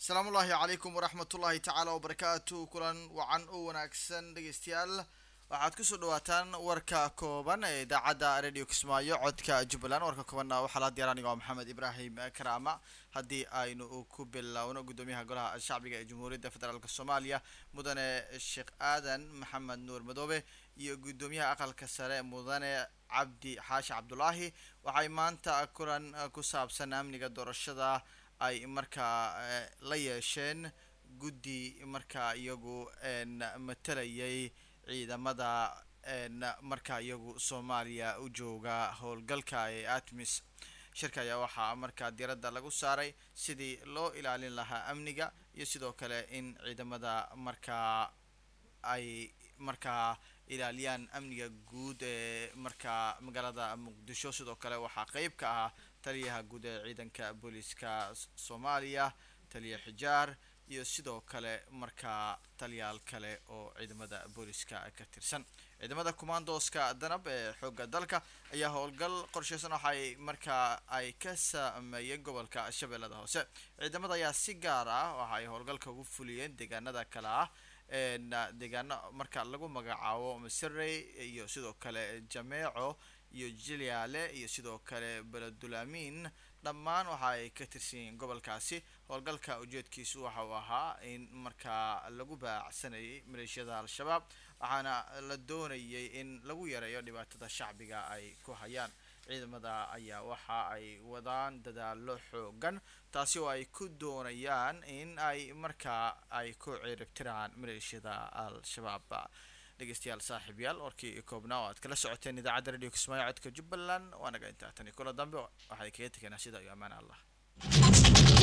asalaamu ullaahi calaykum waraxmatullaahi tacaala wabarakaatu kulan wacan u wanaagsan dhegeystayaal waxaad kusoo dhawaataan warka kooban ee idaacadda radio kismaayo codka jubbaland warka koobanna waxaa la diyar aniga oo maxamed ibraahim karaama haddii aynu ku bilowno guddoomiyaha golaha shacbiga ee jamhuuriyadda federaalk soomaaliya mudane sheekh aadan maxamed nuur madoobe iyo guddoomiyaha aqalka sare mudane cabdi xaashi cabdulaahi waxay maanta kulan ku saabsan amniga doorashada ay markaa la yeesheen guddi markaa iyagu matalayay ciidamada markaa iyagu soomaaliya u jooga howlgalka ee atmis shirka ayaa waxaa markaa diiradda lagu saaray sidii loo ilaalin lahaa amniga iyo sidoo kale in ciidamada markaa ay markaa ilaaliyaan amniga guud ee markaa magaalada muqdisho sidoo kale waxaa qeyb ka ahaa taliyaha guud ee ciidanka booliiska soomaaliya taliya xijaar iyo sidoo kale markaa taliyaal kale oo ciidamada booliiska ka tirsan ciidamada commandoska danab ee xooga dalka ayaa howlgal qorsheysan waxaay markaa ay ka sameeyeen gobolka shabeellada hoose ciidamada ayaa si gaar ah waxa ay howlgalka ugu fuliyeen deegaanada kale ah deegaano marka lagu magacaabo masirey iyo sidoo kale jameeco iyo jilyaale iyo sidoo kale beledulamin dhammaan waxa ay ka tirsan yihiin gobolkaasi howlgalka ujeedkiisu waxa uu ahaa in markaa lagu baacsanayay maleeshiyada al-shabaab waxaana la doonayay in lagu yareeyo dhibaatada shacbiga ay ku hayaan ciidamada ayaa waxa ay wadaan dadaalo xoogan taasi oo ay ku doonayaan in ay markaa ay ku ciribtiraan maleeshiyada al-shabaab dhegeystayaal saaxiib yaal warkii koobnaa oo aad kala socoteen idaacadda radio kismaayo codka jubbaland waanaga intaa tani kula dambe waxay kaga teganaa sida iyo ammaan allah